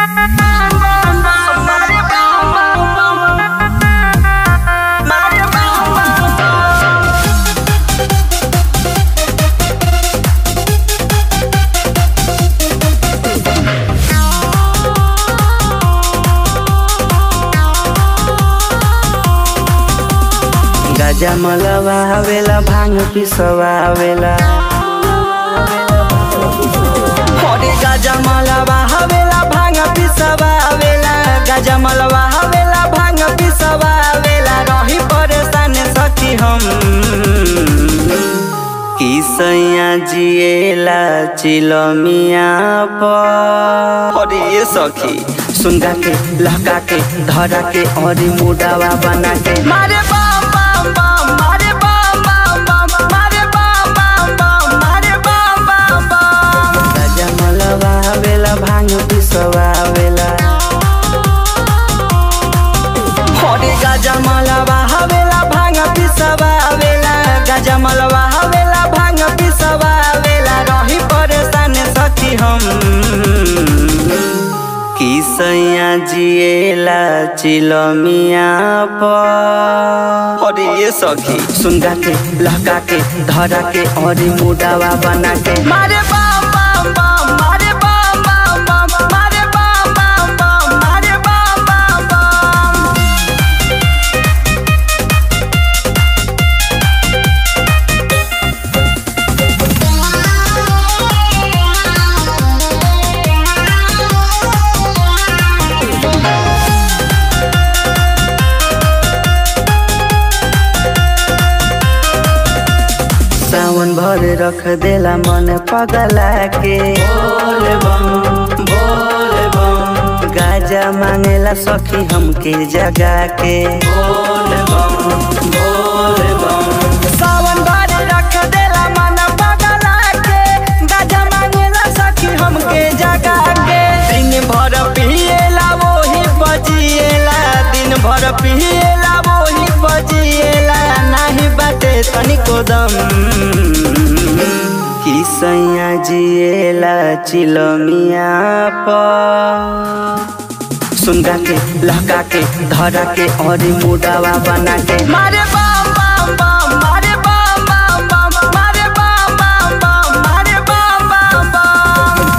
गाजा मलवा आवेला भांग पिसवा आवेला अरे गाजा मलवा आवेला भांग पिसवा आवेला गाजा मलवा आवेला भांग पिसवा आवेला रही परेशान सखी हम कि सैया जिएला चिलमिया पर अरे ये सखी सुनगा के लहका के धरा के और मुडावा बना के मारे बम बम बम मारे बम बम बम मारे बम बम बम मारे बम बम बम राजा मलवा आवेला भांग पिसवा आवेला अरे गाजा मलवा आवेला भांग पिसवा आवेला गाजा मलवा आवेला भांग पिसवा आवेला रही परेशान सखी हम कि सैया जिएला चिलमिया पर अरे ये सखी सुनगा के लहका के धरा के और मुडावा बना के मारे बम बम बम मारे बम बम बम मारे बम बम बम मारे बम बम बम सावन भर रख देला मन पगला के बोल बम बोल बम गाजा मांगेला सखी हमके जगा के बोल बम बोल बम सावन भर रख देला मन पगला के गाजा मांगेला सखी हमके जगा के दिन भर पिएला वही बजिएला दिन भर पिएला वही बजिएला नाही बाटे तनिको दम कि सैया जिएला चिलमिया पर सुनगा के लहका के धरा के और मुडावा बना के मारे बम बम बम मारे बम बम बम मारे बम बम बम मारे बम बम बम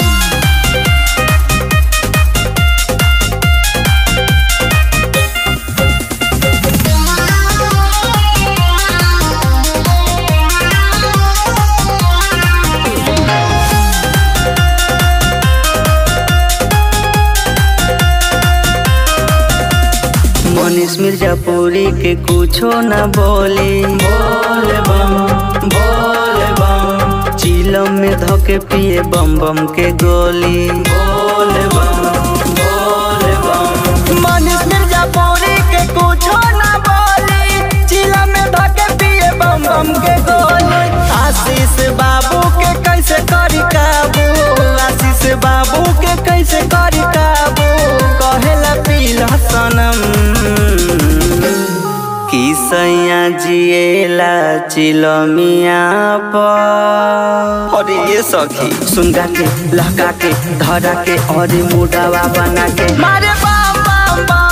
मनीष मिर्जापुरी के कुछो न बोली बोल बम बोल बम चिलम में धोके पिए बम बम के गोली बोल बम बोल बम मनीष मिर्जापुरी के कुछो न बोली चिलम में धोके पिए बम बम के गोली आशीष बाबू के कैसे करी काबू आशीष बाबू के कैसे करी काबू कहेला पीला सनम कि सैया जिएला चिलमिया पर अरे ये सखी सुनगा के लहका के धरा के और मुडावा बना के मारे बम बम बम